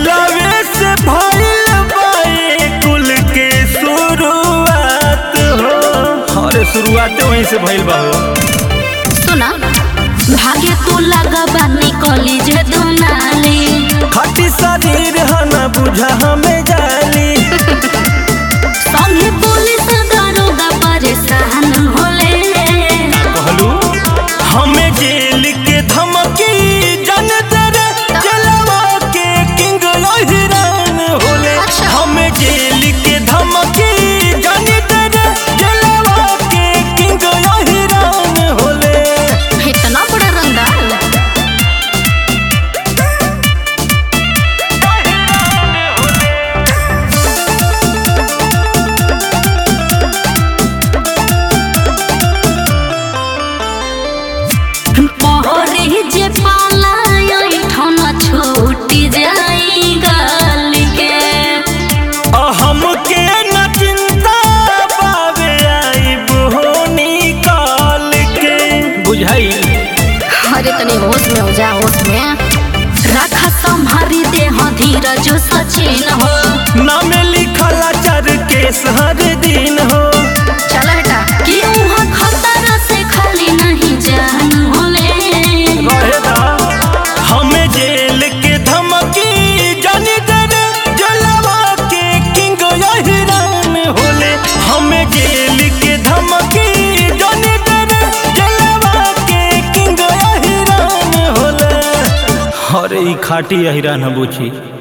दिलवे से भइल बाए कुल के शुरुआत हो अरे शुरुआत वहीं से भइल बा हो सुना भागे तू लगबा निकली जे दुनाली खटी शरीर है न बुझा हमें जाली संगे पुलिस दरोगा परेशान होले कहलू हमें जेल के धमकी जन तेरे जलवा के किंग हिरान होले अच्छा। हमें जेल के धमकी जन तेरे जलवा के किंग हिरान होले इतना बड़ा रंगदार पहरे जे पाला ठन छूटी जाई गाल के हमके न चिंता पावे आई बोनी काल के बुझाई अरे तनी होश में हो जा होश में रखा संभारी देह धीरज सचिन हो नाम लिखला चर केस हर दिन हो चल हटा कि वहाँ खतरा से खाली नहीं जान होले रहेदा हमें जेल के धमकी जानी तेरे जलवा के किंग हिरान होले हमें जेल के धमकी जानी तेरे जलवा के किंग हिरान होले अरे ई खाटी हिरान बुझी